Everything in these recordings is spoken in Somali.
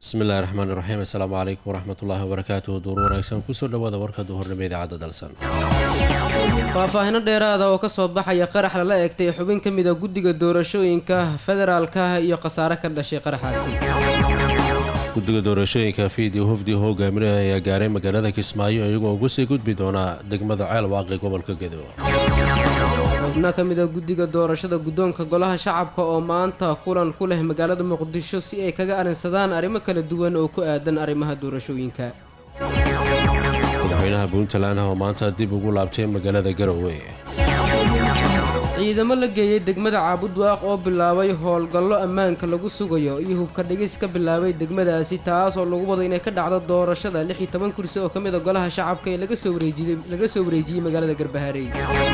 bismillahi raxmaan iraxiim assalaamu calaykum waraxmatullaahi wabarakaatuhu duur wanaagsan kusoo dhawaada warka duhurnimo idaacadda dalsan faahfaahino dheeraada oo kasoo baxaya qarax lala eegtay xubin ka mid a guddiga doorashooyinka federaalka iyo khasaare ka dhashay qaraxaasi guddiga doorashooyinka fiidi hufdi hogaaminaya ayaa gaaray magaalada kismaayo iyagoo ugu sii gudbi doonaa degmada ceel waaqi gobolka gedo xubno ka mid a guddiga doorashada guddoonka golaha shacabka oo maanta kulan ku leh magaalada muqdisho si ay kaga arrinsadaan arrimo kala duwan oo ku aadan arrimaha doorashooyinka madaxweynaha puntland oo maanta dib ugu laabtay magaalada garowe ciidamo la geeyey degmada caabudwaaq oo bilaabay howlgallo ammaanka lagu sugayo iyo hubka dhigis ka bilaabay degmadaasi taas oo lagu wado inay ka dhacdo doorashada lix iyo toban kursi oo ka mid a golaha shacabka ee laga soo wareejiyey laga soo wareejiyey magaalada garbaharey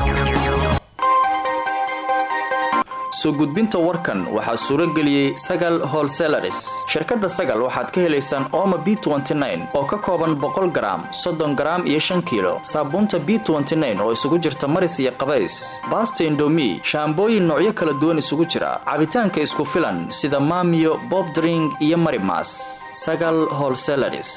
soo gudbinta warkan waxaa suuro geliyey sagal holselaris shirkadda sagal waxaad ka helaysaan ooma b oo ka kooban boqol garaam soddon garaam iyo shan kiilo saabuunta b oo isugu jirta maris iyo qabays baasta indomi shaambooyin noocyo kala duwan isugu jira cabitaanka isku filan sida maamiyo bobdring iyo marimas sagal holselaris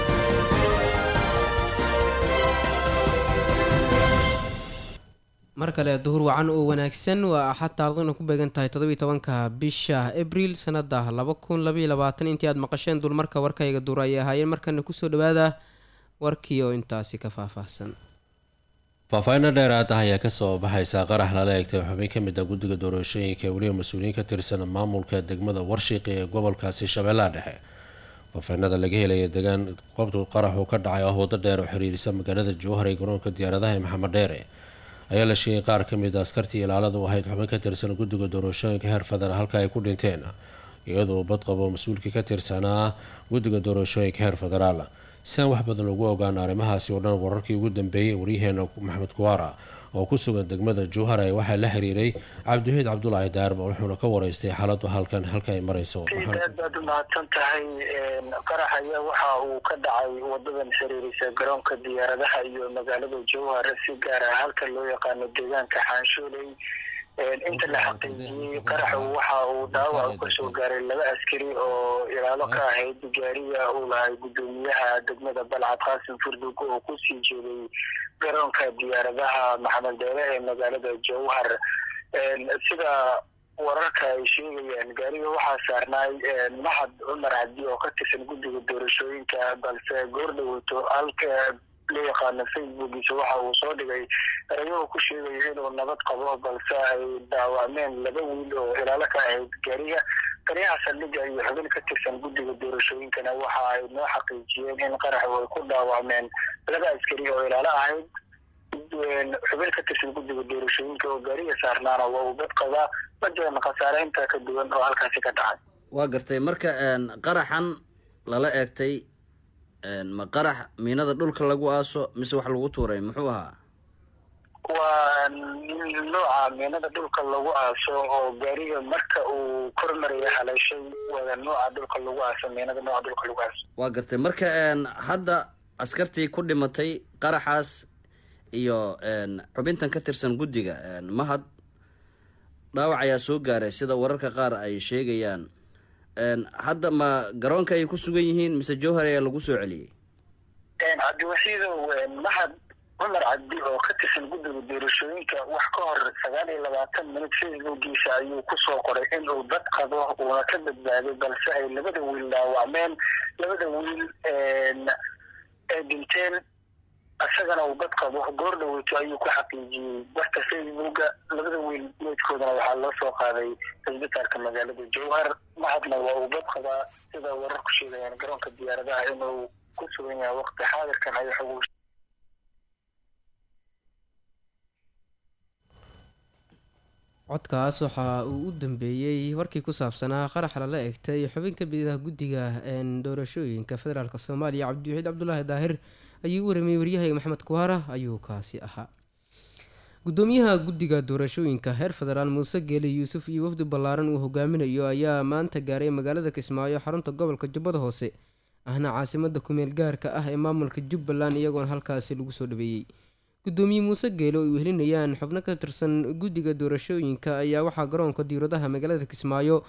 mar kale duhur wacan oo wanaagsan waa axad taariikhduna ku beegan tahay toddobiiy tobanka bisha abriil sanada laba kun labaiyo labaatan intii aad maqasheen dulmarka warkayga duur ayay ahaayeen markana kusoo dhawaada warkii oo intaasi ka faahfaahsan faahfaahinno dheeraad ah ayaa kasoo baxaysa qarax lala eegtay xubin ka mid a guddiga doorashooyinka ee weliba mas-uuliyiin ka tirsan maamulka degmada warshiiqi ee gobolkaasi shabeellaha dhexe faahfaahinada laga helaya degaan qobtu qaraxu ka dhacay ah waddo dheer oo xiriirisa magaalada jowhar ee garoonka diyaaradaha ee maxamed dheere ayaa la sheegay qaar ka mid a askartii ilaalada u ahayd xubin ka tirsan guddiga doorashooyinka heer federaal halka ay ku dhinteen iyadoo badqabo mas-uulkii ka tirsanaa guddiga doorashooyinka heer federaal si aan wax badan ugu ogaan arrimahaasi oo dhan wararkii ugu dambeeyey waryaheena maxamed kuwaara oo ku sugan degmada jowhar ee waxaa la xiriiray cabdiwaxiid cabdulaahi daarba wuxuuna ka waraystay xaaladu halkan halka ay marayso aad baad u mahadsan tahay qarax ayaa waxa uu ka dhacay wadadan xiriirisa garoonka diyaaradaha iyo magaalada jowhar si gaar ah halka loo yaqaano deegaanka xaanshooley inta la xaqiijiyey qaraxu waxa uu dhaawac kasoo gaaray laba askari oo ilaalo ka ahayd gaariga uu lahay guddoomiyaha degmada balcad qaasim furdug oo kusii jeeday garoonka diyaaradaha maxamed deere ee magaalada jowhar sida wararka ay sheegayaan gaariga waxaa saarnaay mahad cumar cabdi oo ka tirsan guddiga doorashooyinka balse goor dhaweyto halka loo yaqaano facebookiisa waxa uu soo dhigay erayahoo ku sheegayo inuu nabad qabo balse ay dhaawacmeen laba wiil oo ilaalo ka ahayd gaariga taliyaha saldhigga iyo xubin ka tirsan guddiga doorashooyinkana waxa ay noo xaqiijiyeen in qaraxu ay ku dhaawacmeen laba askari oo ilaalo ahayd xubin ka tirsan guddiga doorashooyinka oo gaariga saarnaana waa uu bad qabaa ma jiran khasaare intaa ka duwan oo halkaasi ka dhacay waa gartay marka qaraxan lala eegtay ma qarax miinada dhulka lagu aaso mise wax lagu tuuray muxuu ahaa waa nooca miinada dhulka lagu aaso oo gaariga marka uu kormaraya haleeshay wada nooca dhulka lagu aaso miinada nooca dhulka lagu aaso waa gartay marka hadda askartii ku dhimatay qaraxaas iyo xubintan ka tirsan guddiga mahad dhaawac ayaa soo gaaray sida wararka qaar ay sheegayaan hadda ma garoonka ay ku sugan yihiin mise jowhar ayaa lagu soo celiyey cabdiwaxiidow mahad cumar cabdi oo ka tirsan guddiga doorashooyinka wax ka hor sagaal iyo labaatan minut facebookiisa ayuu kusoo qoray in uu dad qabo uuna ka badbaaday balse ay labada wiil dhaawacmeen labada wiil ay dhinteen isagana uu bad qabo goor dhaweyto ayuu ku xaqiijiyey barta facebooka labada wiil meydkoodana waxaa loo soo qaaday cisbitaalka magaalada jowhar mahadna waa uu bad qabaa sida warar ku sheegayaan garoonka diyaaradaha inuu ku sugan yahay waqti xaadirkan ay xog codkaas waxa uu u dambeeyey warkii ku saabsanaa qarax lala egtay xubin ka mid ah guddiga doorashooyinka federaalk soomaaliya cabdiwaxiid cabdulaahi daahir ayuu u waramayey waryahayga maxamed kuwaara ayuu kaasi ahaa gudoomiyaha guddiga doorashooyinka heer federaal muuse geeli yuusuf iyo wafdi ballaaran uu hogaaminayo ayaa maanta gaaray magaalada kismaayo xarunta gobolka jubbada hoose ahna caasimada kumeel gaarka ah ee maamulka jubbaland iyagoona halkaasi lagu soo dhaweeyey gudoomiye muuse geelo ay wehelinayaan xubno ka tirsan guddiga doorashooyinka ayaa waxaa garoonka diiradaha magaalada kismaayo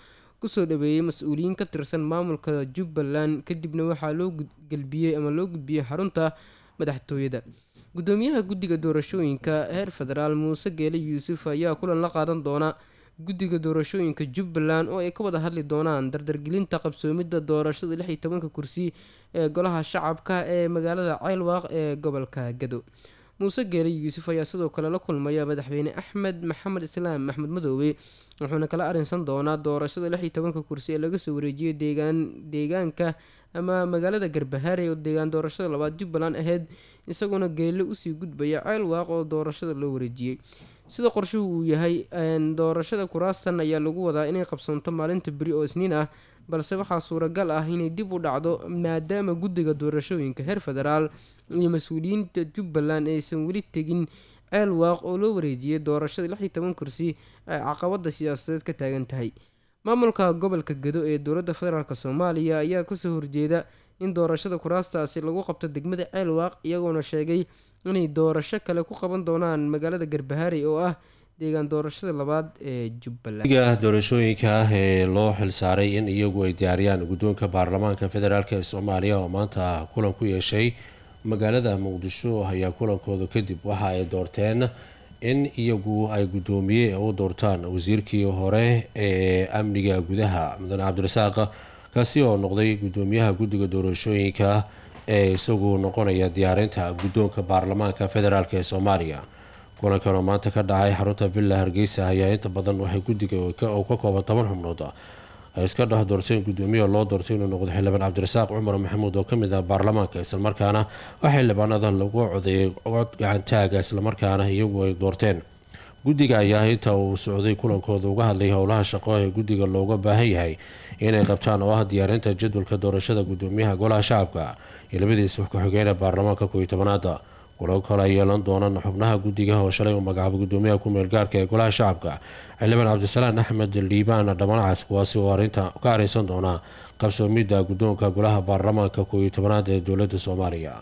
kusoo dhaweeyey mas-uuliyiin ka tirsan maamulka jubbaland kadibna waxaa loo gelbiyey ama loo gudbiyey xarunta madaxtooyada gudoomiyaha guddiga doorashooyinka heer federaal muuse geele yuusuf ayaa kulan la qaadan doona guddiga doorashooyinka jubbaland oo ay ka wada hadli doonaan dardargelinta qabsoomidda doorashada lix iyo tobanka kursi ee golaha shacabka ee magaalada ceylwaaq ee gobolka gado muuse geele yuusuf ayaa sidoo kale la kulmaya madaxweyne axmed maxamed islaam axmed madoobe wuxuuna kala arinsan doonaa doorashada lix iyo tobanka kursi ee laga soo wareejiyay deegaan deegaanka ama magaalada garbahaare oo deegaan doorashada labaad jubbaland ahayd isagoona geelle usii gudbaya ceylwaaq oo doorashada loo wareejiyey sida qorshuhu uu yahay doorashada kuraastan ayaa lagu wadaa inay qabsoonto maalinta beri oo isniin ah balse waxaa suuragal ah inay dib u dhacdo maadaama guddiga doorashooyinka heer federaal iyo mas-uuliyiinta jubbaland aysan weli tegin ceelwaaq oo loo wareejiyay doorashada lix iyo toban kursi ay caqabada siyaasadeed ka taagan tahay maamulka gobolka gado ee dowladda federaalk soomaaliya ayaa kasoo horjeeda in doorashada kuraastaasi lagu qabto degmada ceelwaaq iyagoona sheegay inay doorasho kale ku qaban doonaan magaalada garbahaari oo ah deegaan doorashada labaad ee jubbaland guddiga doorashooyinka ah ee loo xilsaaray in iyagu ay diyaariyaan guddoonka baarlamaanka federaalk ee soomaaliya oo maanta kulan ku yeeshay magaalada muqdisho ayaa kulankooda kadib waxa ay doorteen in iyagu ay guddoomiye u doortaan wasiirkii hore ee amniga gudaha mudane cabdirasaaq kaasi oo noqday guddoomiyaha guddiga doorashooyinka ee isagu noqonaya diyaarinta guddoonka baarlamaanka federaalk ee soomaaliya kulankan oo maanta ka dhacay xarunta villa hargeysa ayaa inta badan waxay guddiga oo ka kooban toban xubnood ay iska dhex doorteen guddoomiyaha loo doortay inuu noqdo xildhibaan cabdirasaaq cumar maxamuud oo kamid ah baarlamaanka islamarkaana waxaa xildhibaanada lagu codeeyay cod gacantaaga islamarkaana iyagu ay doorteen guddiga ayaa inta uu socday kulankooda uga hadlay howlaha shaqo ee guddiga looga baahan yahay inay qabtaan oo ah diyaarinta jadwalka doorashada guddoomiyaha golaha shacabka iyo labadiisa ku-xigeenee baarlamaanka koiyo tobanaada kulo kale ay yeelan doonaan xubnaha guddiga oo shalay uu magacaabay guddoomiyaha ku-meel gaarka ee golaha shacabka xildhibaan cabdisalaan axmed liibaan dhamanacaas kuwaasi oo arinta ka areysan doona qabsoomidda guddoonka golaha baarlamaanka koiyo tobanaad ee dowladda soomaaliya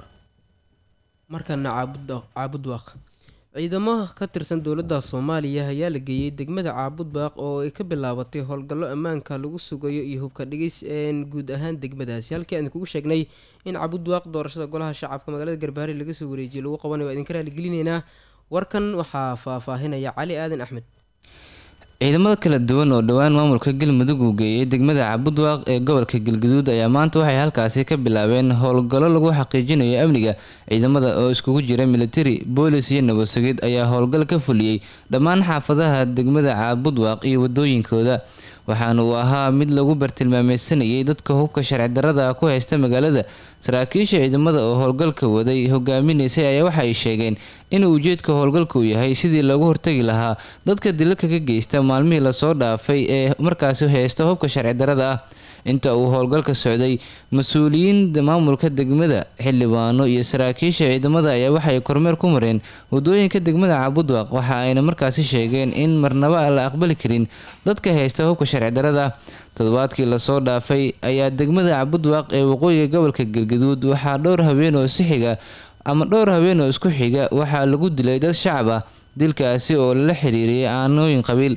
markana caabud waaq ciidamo ka tirsan dowladda soomaaliya ayaa la geeyey degmada caabud baaq oo ay ka bilaabatay howlgallo ammaanka lagu sugayo iyo hubka dhigis een guud ahaan degmadaasi halkii aan kugu sheegnay in caabud baaq doorashada golaha shacabka magaalada garbaari laga soo wareejiyay lagu qabanayo waa idinka raaligelinaynaa warkan waxaa faahfaahinaya cali aadan axmed ciidamada kala duwan oo dhowaan maamulka galmudug uu geeyey degmada cabudwaaq ee gobolka galgaduud ayaa maanta waxay halkaasi ka bilaabeen howlgallo lagu xaqiijinayo amniga ciidamada oo iskugu jira militari boolis iyo nabadsugid ayaa howlgal ka fuliyey dhammaan xaafadaha degmada caabudwaaq iyo wadooyinkooda waxaana uu ahaa mid lagu bartilmaameysanayay dadka hubka sharci darada ku haysta magaalada saraakiisha ciidamada oo howlgalka waday hogaaminaysay ayaa waxa ay sheegeen in ujeedka howlgalka uu yahay sidii loogu hortagi lahaa dadka dilalka ka geysta maalmihii lasoo dhaafay ee markaasi haysta hubka sharci darada ah inta uu howlgalka socday mas-uuliyiinta maamulka degmada xildhibaano iyo saraakiisha ciidamada ayaa waxaay kormeer ku mareen wadooyinka degmada cabudwaaq waxa ayna markaasi sheegeen in marnaba aan la aqbali karin dadka haysta hubka sharci darada toddobaadkii lasoo dhaafay ayaa degmada cabudwaaq ee waqooyiga gobolka galgaduud waxaa dhowr habeen oo si xiga ama dhowr habeen oo isku xiga waxaa lagu dilay dad shacab ah dilkaasi oo lala xiriiriyay aanooyin qabiil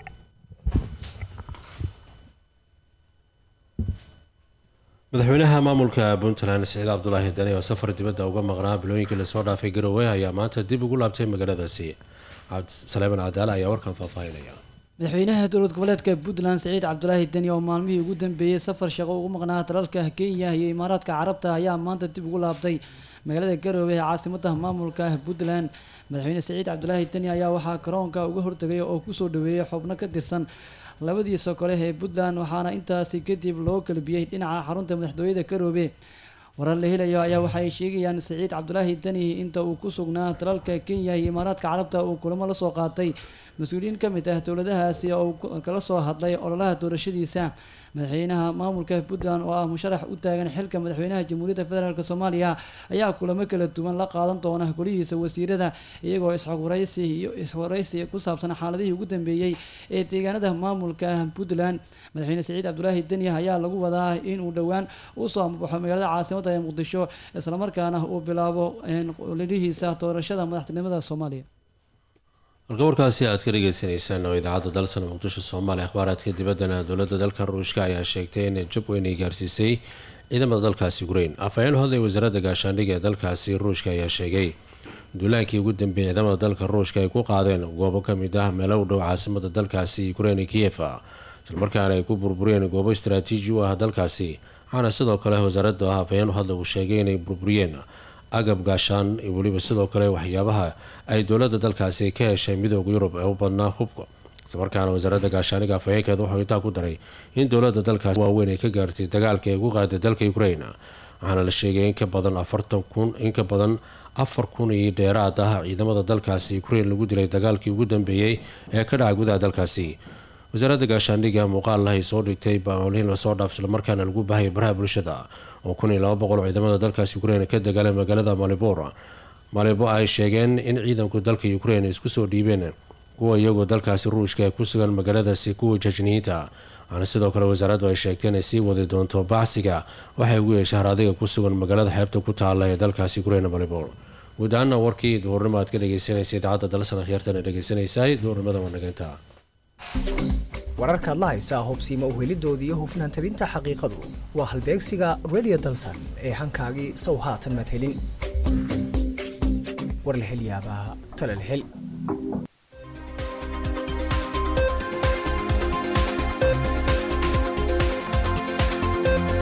madaxweynaha maamulka puntland siciid cabdulaahi dani oo safar dibadda uga maqnaa bilooyinkii lasoo dhaafay garowe ayaa maanta dib ugu laabtay magaaladaasi cabdisaleeman cadaale ayaa warkan faahfaahinaya madaxweynaha dowlad goboleedka puntland siciid cabdulaahi deni oo maalmihii ugu dambeeyey safar shaqo ugu maqnaa dalalka kenya iyo imaaraadka carabta ayaa maanta dib ugu laabtay magaalada garowe ee caasimada maamulka puntland madaxweyne siciid cabdulaahi deni ayaa waxaa garoonka uga hortagay oo kusoo dhaweeyay xubno ka tirsan labadiisa kole ee puntland waxaana intaasi kadib loo galbiyey dhinaca xarunta madaxtooyada garoobe warar la helayo ayaa waxay sheegayaan siciid cabdulaahi deni inta uu ku sugnaa dalalka kenya iyo imaaraadka carabta uu kulamo lasoo qaatay mas-uuliyiin ka mid ah dowladahaasi oo kala soo hadlay ololaha doorashadiisa madaxweynaha maamulka puntland oo ah musharax u taagan xilka madaxweynaha jamhuuriyadda federaalk soomaaliya ayaa kulamo kala duwan la qaadan doona golihiisa wasiirada iyagoo isxogwaraysi iyo iswaraysi ku saabsan xaaladihii ugu dambeeyey ee deegaanada maamulka puntland madaxweyne siciid cabdulaahi deni ayaa lagu wadaa inuu dhowaan usoo amabaxo magaalada caasimada ee muqdisho islamarkaana uu bilaabo ololihiisa doorashada madaxtinimada soomaaliya halka warkaasi aad ka dhageysaneysaan oo idaacadda dalsan muqdisho soomaaliya akhbaaraadka dibaddana dowladda dalka ruushka ayaa sheegtay in jab weyn ay gaarsiisay ciidamada dalkaasi ukrain afhayeen hodlay wasaaradda gaashaandhigga ee dalkaasi ruushka ayaa sheegay duulaankii ugu dambeeyay ciidamada dalka ruushka ay ku qaadeen goobo ka mid ah meelo u dhow caasimada dalkaasi ukrain ee kiyef islamarkaana ay ku burburiyeen goobo istaraatiiji u ah dalkaasi waxaana sidoo kale wasaaradda afhayeen hadla uu sheegay inay burburiyeen agab gaashaan iyo weliba sidoo kale waxyaabaha ay dowladda dalkaasi ka heshay midooda yurub ee u badnaa hubka islamarkaana wasaaradda gaashaaniga afhayeenkeeda wuxuu intaa ku daray in dowladda dalkaasi waaweyn ay ka gaartay dagaalka ay ku qaaday dalka ukrain waxaana la sheegay in ka badan afartan kun in ka badan afar kun iyo dheeraad ah ciidamada dalkaasi ukrain lagu dilay dagaalkii ugu dambeeyey ee ka dhacay gudaha dalkaasi wasaaradda gaashaandhigga muuqaal ay soo dhigtay baoliin lasoo dhaaf islamarkaana lagu baahaya baraha bulshada oo kun iyo laba boqol ciidamada dalkaasi ukrain ka dagaalay magaalada malibor malibo ay sheegeen in ciidanku dalka ukrain isku soo dhiibeen kuwa iyagoo dalkaasi ruushka ee ku sugan magaaladaasi kuwa jajniyiinta waxaana sidoo kale wasaaraddu ay sheegtay inay sii wadi doonto bacsiga waxay ugu yeeshay haradiga ku sugan magaalada xeebta ku taala ee dalkaasi ukrain malibor guud ahaana warkii duhurnimo aad ka dhegeysanaysa idaacadda dalsan akhyaartana dhegeysanaysaay duhurnimada wanageynta wararkaad la haysaa hubsiima uhelidoodii iyo hufnaan tabinta xaqiiqadu waa halbeegsiga radio dalsan ee hankaagii sow haatan maad helin war la hel yaabaa tala la hel